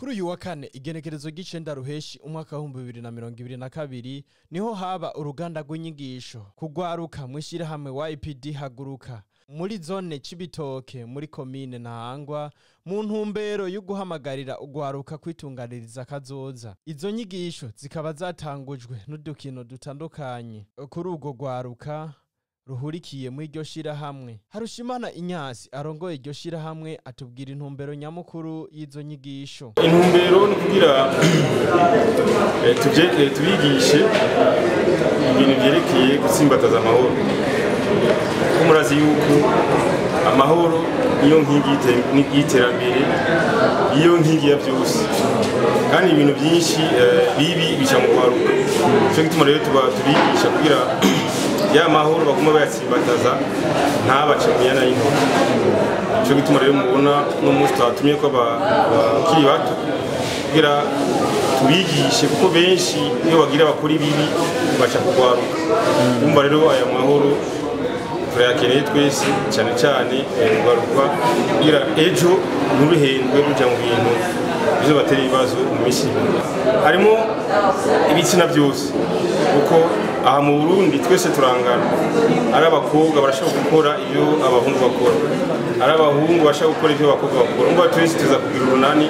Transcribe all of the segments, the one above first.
kuri uyu wa kane igenekerezo ry'icenda ruheshi umwaka w'ibihumbi bibiri na mirongo ibiri na kabiri niho haba uruganda rw'inyigisho kugwaruka mw'ishirahamwe wa ipd haguruka muri zone cibitoke muri komine ntahangwa mu ntumbero yo guhamagarira ugwaruka kwitunganiriza kazoza izo nyigisho zikaba zatangujwe n'udukino dutandukanye kuri urwo rwaruka ruhurikiye muri iryo shirahamwe harushimana inyasi arongoye iryo shirahamwe atubwira intumbero nyamukuru y'izo nyigisho intumbero ni kugira eh, tuje- eh, tubigishe ibintu vyerekeye gutsimbataza amahoro ko murazi yuko amahoro niyo nkingi y'ite- ni- y'iterambere niyo nkingi ya byose kandi ibintu byinshi eh, bibi bica mu kwaruka nico gituma rero tuba tubigisha kugira ya mahoro baguma bayatsimbataza ntabace mu yana y'intoki nico gituma rero mubona uno munsi twatumye ko aba- abakiri bato kugira tubigishe kuko benshi iyo bagira bakora ibibi baca kugwaruka umva rero aya mahoro turayakeneye twese cyane cyane eh, kugaruka kugira ejo nturuhendwe ruja mu bintu bizobatera ibibazo mu minsi ibiri harimo ibitsina byose kuko aha mu burundi twese turangana ari abakobwa barashobora gukora ibyo abahungu bakora ari abahungu bashobora gukora ibyo abakobwa bakora umva twese tuza kugira urunani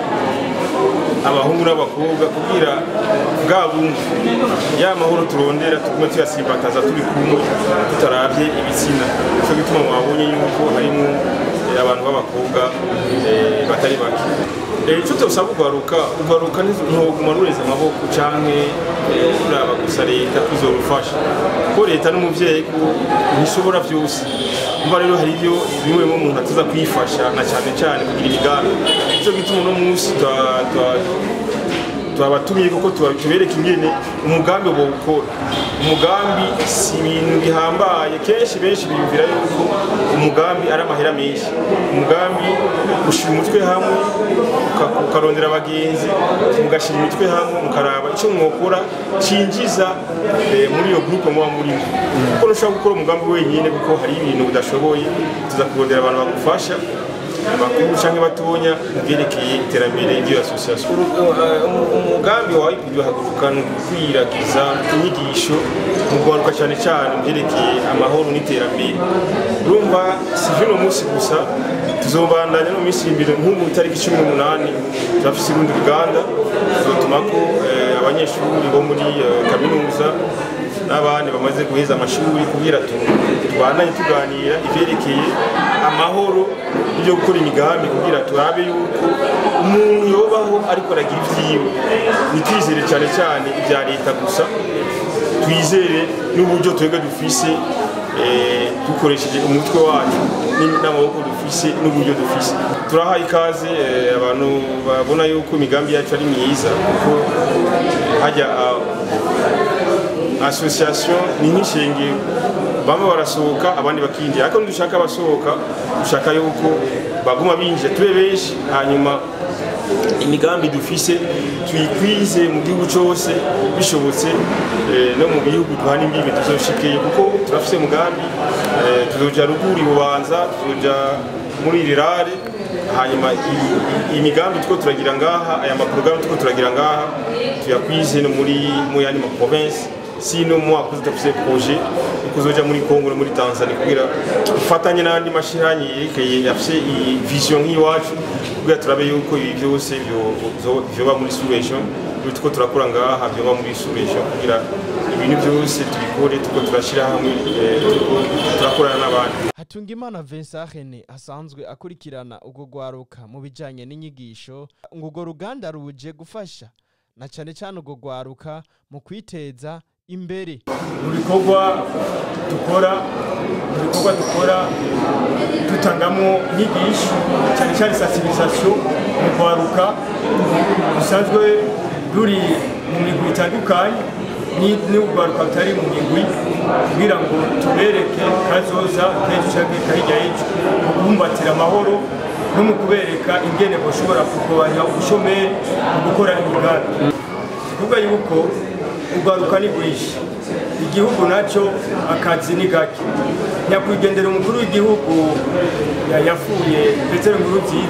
abahungu n'abakobwa kugira bwa bumwe ya mahoro turondera tugume tuyasimbataza turi kumwe tutaravye ibitsina nico gituma mwabonye yuko harimo eh, abantu b'abakobwa eh, batari bake Eh, ico tosaba ugwaruka ugwaruka ntoguma rureza amaboko canke eh, uraba gusa leta izorufasha kuko leta n'umuvyeyi ko ntishobora vyose umva rero hari ibyo bimwe mu muntu atuza kwifasha na cyane cyane kugira imigambi nico gituma uno munsi twa- twa- twabatumiye kuko tuba- tubereka ingene umugambi bawukora umugambi si ibintu bihambaye kenshi benshi biyumvira yuko umugambi ari amahera menshi umugambi ushyira umutwe hamwe uka- ukarondera abagenzi mugashyira imitwe hamwe mukaraba icyo mwokora cinjiza eh, muri iyo gurupe muba murimo kuko ntushobora gukora umugambi wenyine kuko hari ibintu udashoboye tuza kurondera abantu bagufasha bakuru cyangwa batonya mu byerekeye iterambere ry'iyo asosiyasiyo umugambi wa IPD haguruka ni ukwiragiza inyigisho mu kugaruka cyane cyane mu byerekeye amahoro n'iterambere urumva si vy'uno munsi gusa tuzobandanya no minsi imbere nk'ubu itariki cumi n'umunani turafise urundi ruganda tuzotumako eh, abanyeshuri bo muri eh, kaminuza n'abandi bamaze guheza amashuri kugira tu- tubandanye tuganira ivyerekeye amahoro n'ibyo gukora imigambi kugira turabe yuko umuntu yobaho ariko aragira ivyiwe ntitwizere cyane cyane ibya leta gusa twizere n'uburyo twebwe dufise eh, dukoresheje umutwe wacu ni- n'amaboko dufise n'uburyo dufise turahaye ikaze eh, abantu babona yuko imigambi yacu ari myiza kuko eh, hajya ah, association ni nk'ishengero bamwe barasohoka abandi bakinjira ariko ntidushaka abasohoka dushaka yuko baguma binjira tube benshi hanyuma imigambi dufise tuyikwize mu gihugu cyose bishobotse eh, no mu bihugu duhana imbibi tuzoshikeye kuko turafise umugambi eh, tuzoja ruguru i bubanza tuzoja muri rirare hanyuma i- i- imigambi two turagira ngaha aya maporogaramu two turagira ngaha tuyakwize no muri mu yandi maprovinsi sino mwaka uza dufise projet yo kuzoja muri Congo no muri Tanzania kugira dufatanye n'andi mashirahamwe yerekeye afise iyi vision nk'iwacu kugira turabe yuko ibi byose byo- byo- vyoba muri solution ibyo tuko turakora ngaha vyoba muri solution kugira ibintu byose tubikore tuko turashira hamwe eh, tuko turakorana n'abandi Hatungimana Vincent Rene asanzwe akurikirana urwo rwaruka mu bijanye n'inyigisho ngo urwo ruganda ruje gufasha na cane cane urwo rwaruka mu kwiteza imbere mu bikorwa dukora mu bikorwa dukora dutangamo inyigisho cyane cyane sensibilisation mu kwaruka dusanzwe ruri mu migwi itandukanye ni- n'urwaruka rutari mu migwi kugira ngo tubereke kazoza k'ejo canke kahirya y'ejo mu kubumbatira amahoro no mu kubereka ingene bashobora kugabanya ubushomeri mu gukora imigambi kuvuga yuko urwaruka ni rwinshi igihugu nacyo akazi ni gake nyakwigendera umukuru w'igihugu ya- yapfuye petero nkuru nziza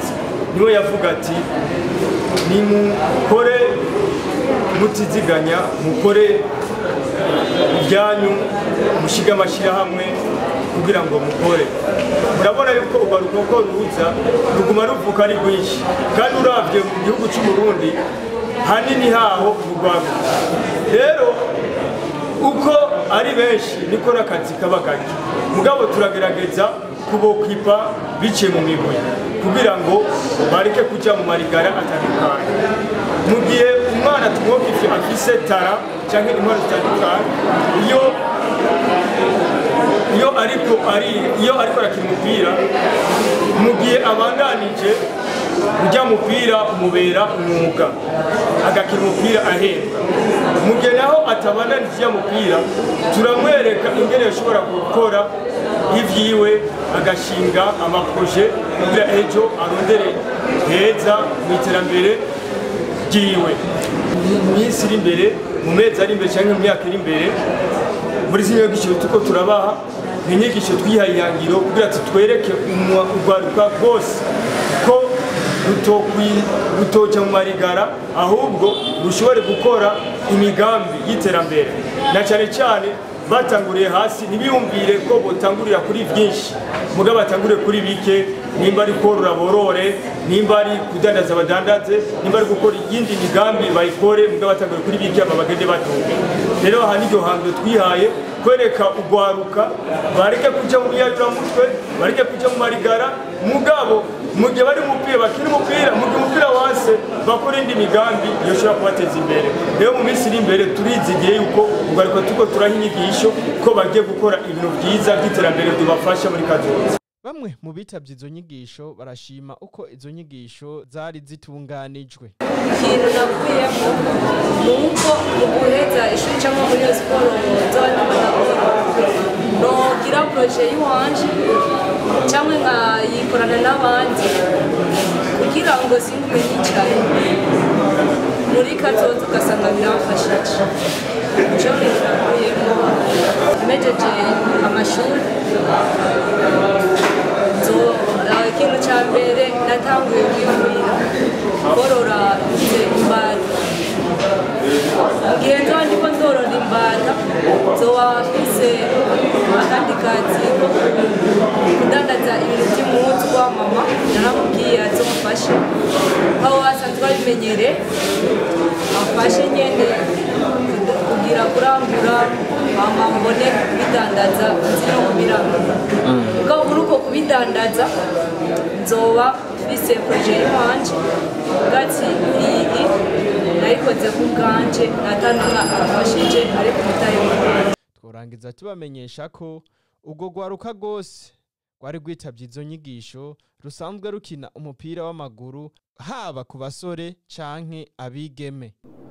niwe yavuga ati nimukore mutiziganya mukore ibyanyu mushiga amashyirahamwe kugira ngo mukore murabona yuko urwaruka ko ruza ruguma ruvuka ari rwinshi kandi urabye mu gihugu cy'u Burundi hanini haho urwaruka rero uko ari benshi niko n'akazi kaba gake mugabo turagerageza kubokwipa biciye mu migwi kugira ngo bareke kujya mu marigara atandukanye mu gihe umwana tumwoka ifi afise tara cyangwa intwaro zitandukanye iyo iyo ariko ari iyo ariko arakina umupira mu gihe abandanije ujya mupira umubera umwuga agakina umupira ahembwa mu gihe naho atabandanije ujya mupira turamwereka ingene ashobora gukora ibyiwe agashinga amaproje kugira ejo arondere heza mu iterambere ryiwe mu minsi iri imbere mu mezi ari imbere cyangwa mu myaka iri imbere muri zino nyigisho tuko turabaha ni inyigisho twihaye ihangiro kugira tutwereke urwaruka rwose ko rutoca mu marigara ahubwo rushobore gukora imigambi y'iterambere na cyane cyane batanguriye hasi ntibiyumvire ko botangurira kuri byinshi mugabo batanguriye kuri bike nimba ari korora borore nimba ari kudandaza badandaze nimba ari gukora iyindi migambi bayikore mugabo batanguriye kuri bike aba bagende batunga rero aha niryo hambere twihaye kwereka urwaruka bareke kujya mu mutwe bareke kujya mu marigara mugabo mu gihe bari umupira bakina umupira mu gihe umupira wase bakora indi migambi yoshobora kubateza imbere rero mu minsi iri imbere turizigiye yuko urwaruka tuko turaha inyigisho ko bagiye gukora ibintu byiza by'iterambere bibafasha muri kazoza bamwe mu bitabye izo nyigisho barashima uko izo nyigisho zari zitunganijwe ikintu nakuyemo ni uko mu guheza ishuri cyangwa muri iyo siporo z'abanyamaguru nogira poroje y'iwanje cyangwa nkayikorana n'abandi kugira ngo singume nicaye muri kazoza ugasanga biramfashije icyo bintu nakuyemo mejeje amashuri ikintu cya mbere natanguye kwigurira korora imbata mu gihe nzoba ndiko ndorora imbata nzoba mfise akandi kazi ko kudandaza ibintu by'umuhutu wa mama naramubwiye azomufashe aho asanzwe abimenyere amfashe nyene kugira kurangura mama mbone kubidandaza nzi no kubirangura mugabo muri uko kubidandaza nzoba mfise proje y'iwanje bwatsi iyi nayikoze ku bwanje natanumwa afashije ariko umutahe w'umwana tworangiza tubamenyesha ko urwo rwaruka rwose rwari rwitabye izo nyigisho rusanzwe rukina umupira w'amaguru haba ku basore canke abigeme